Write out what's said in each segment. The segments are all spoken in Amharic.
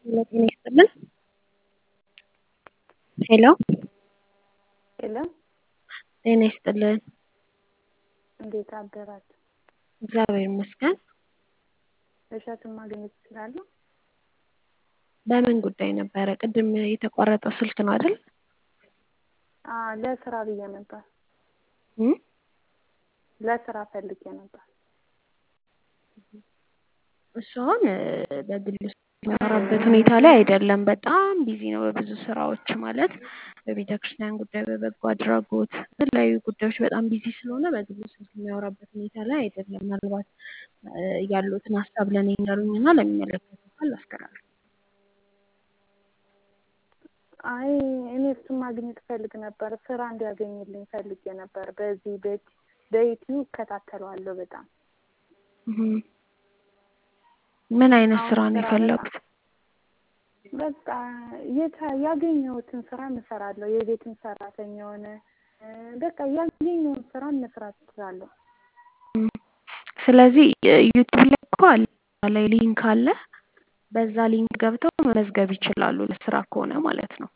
ሄሎ ጤና ይስጥልን። ሄሎ ሄሎ ጤና ይስጥልን። እንዴት አደራችሁ? እግዚአብሔር ይመስገን። እሸቱን ማግኘት እችላለሁ? በምን ጉዳይ ነበረ? ቅድም የተቋረጠው ስልክ ነው አይደል? አዎ ለስራ ብዬ ነበር። እም? ለስራ ፈልጌ ነበር። እሱ አሁን በግል የሚያወራበት ሁኔታ ላይ አይደለም። በጣም ቢዚ ነው በብዙ ስራዎች ማለት በቤተ ክርስቲያን ጉዳይ፣ በበጎ አድራጎት፣ በተለያዩ ጉዳዮች በጣም ቢዚ ስለሆነ በግል ስልክ የሚያወራበት ሁኔታ ላይ አይደለም። ምናልባት ያሉትን ሀሳብ ለእኔ እንዳሉኝና ለሚመለከተው አካል ላስተላልፍ። አይ እኔ እሱን ማግኘት ፈልግ ነበር። ስራ እንዲያገኝልኝ ፈልጌ ነበር። በዚህ በዩቲዩብ እከታተለዋለሁ በጣም እም። ምን አይነት አሁን ስራ ነው ስራ የፈለጉት? በቃ የታ- ያገኘሁትን ስራ እሰራለሁ። የቤትም ሰራተኛ ሆነ በቃ ያገኘውን ስራ መስራት እችላለሁ። እም። ስለዚህ ዩቲዩብ ላይ እኮ አለ እዛ ላይ ሊንክ አለ። በዛ ሊንክ ገብተው መመዝገብ ይችላሉ ለስራ ከሆነ ማለት ነው።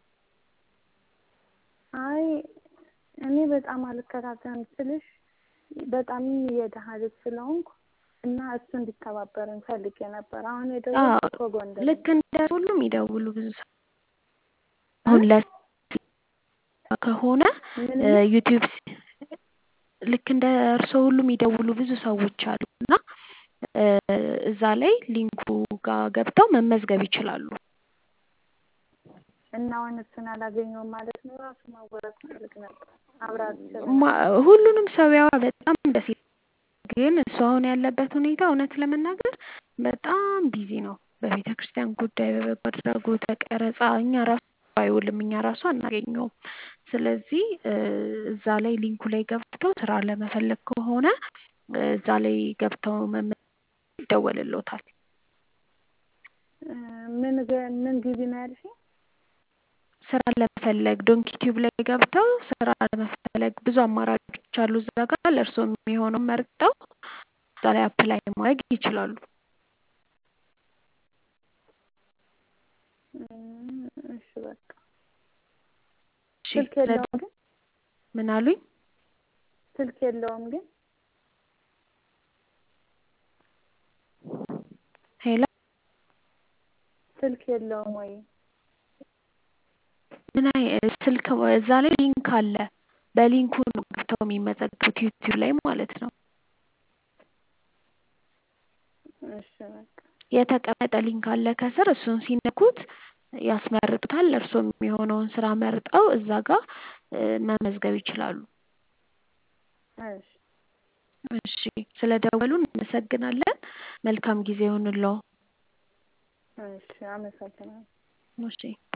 አይ እኔ በጣም አልከታተልም ስልሽ በጣም የደሃ ልጅ ስለሆንኩ እና እሱ እንዲተባበረኝ ፈልጌ ነበር። አሁን አዎ የደወልኩት ከጎንደር ልክ ነው። እንደ ሁሉም ይደውሉ ብዙ ሰው እ? አሁን ለ ከሆነ ምን እ ምን? ዩቲዩብ ሲ- ልክ እንደ እርስዎ ሁሉ የሚደውሉ ብዙ ሰዎች አሉ እና እ እዛ ላይ ሊንኩ ጋር ገብተው መመዝገብ ይችላሉ። እና አሁን እሱን አላገኘውም ማለት ነው። ራሱ ማወራት ፈልግ ነበር። አብራት ማ- ሁሉንም ሰው ያወራ በጣም ደስ ይላል። ግን እሱ አሁን ያለበት ሁኔታ እውነት ለመናገር በጣም ቢዚ ነው። በቤተ ክርስቲያን ጉዳይ፣ በበጎ አድራጎት፣ በቀረጻ እኛ ራሱ አይውልም፣ እኛ ራሱ አናገኘውም። ስለዚህ እ እዛ ላይ ሊንኩ ላይ ገብተው ስራ ለመፈለግ ከሆነ እ እዛ ላይ ገብተው መመዝገብ ይደወልልዎታል። እ ምን ገ- ምን ጊዜ ነው ያልሽኝ? ስራ ለመፈለግ ዶንኪ ቲዩብ ላይ ገብተው ስራ ለመፈለግ ብዙ አማራጮች አሉ። እዛ ጋር ለእርስዎ የሚሆነው መርጠው እዛ ላይ አፕላይ ማድረግ ይችላሉ። እም፣ እሺ በቃ እሺ ስልክ ስለ የለውም ግን ምን አሉኝ? ስልክ የለውም ግን ሄሎ ስልክ የለውም ወይ? ምን አይ ስልክ እዛ ላይ ሊንክ አለ። በሊንኩ ነው ገብተው የሚመዘገቡት ዩቲዩብ ላይ ማለት ነው። እሺ በቃ የተቀመጠ ሊንክ አለ ከስር እሱን ሲነኩት ያስመርጡታል። እርስዎ የሚሆነውን ስራ መርጠው እዛ ጋር እ መመዝገብ ይችላሉ። እሺ እሺ ስለደወሉ እናመሰግናለን። መልካም ጊዜ ይሁንልዎ። እሺ አመሰግናለሁ። እሺ